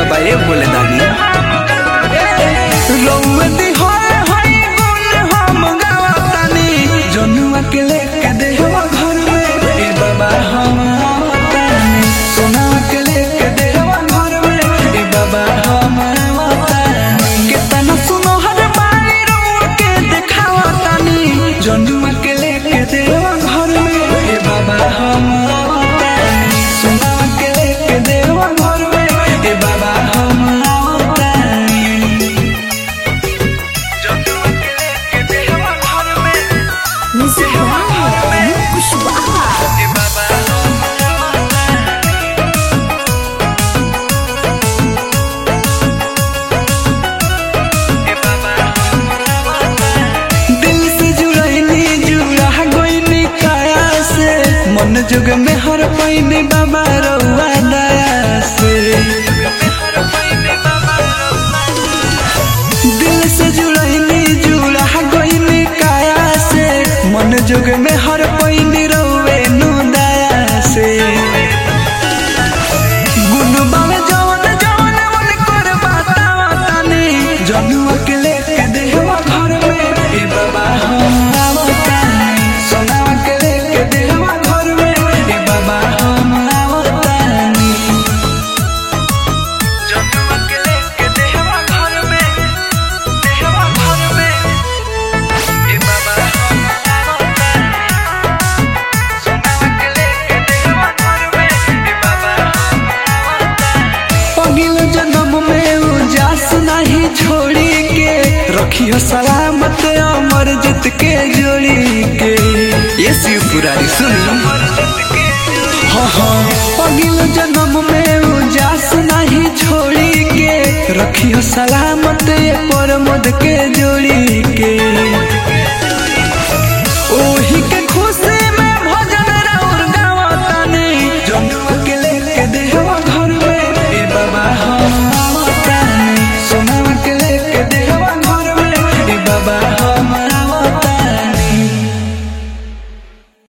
बाबा ए बोले दानी रउदी होए होई गुण हम गावतानी जनुआ के लेके देहवा घर में ए बाबा हम आवतानी सोनावा के लेके देहवा घर में ए बाबा हम आवतानी केतना सुनो हर मारी रउआ के देखावतानी जनुआ के लेके देहवा घर में ए बाबा हम आवतानी सोनावा के लेके देहवा घर में ए बाबा हम आवतानी Music Wow, Kushwaha. दिल से जुड़ैनी जुड़ा गोइनी काया से मन जुग में हर पैनी बाबा रउआ दया से दिल से जुड़ैनी जुड़ा गोइनी काया से मन जुग में हर पैनी रउए नु दया से गुण बावे जवन जवन मन कर बतावा तानी जनुआ के लेके देहवा घर में ए बाबा हम आवतानी सोनावा के लेके देहवा घर में ए बाबा हम आवतानी जनुआ के लेके देहवा घर में देहवा घर में ए बाबा हम आवतानी सोनावा के लेके देहवा घर में ए बाबा पगिल जन्म में उजास नहीं छोड़ी के रखियो सलामत अमर जित के जोड़ी के ये शिव पुरारी सुनी हाँ हाँ पगिल जन्म में उजास नहीं छोड़ी के रखियो सलामत ये परमद के जोड़ी के ओही के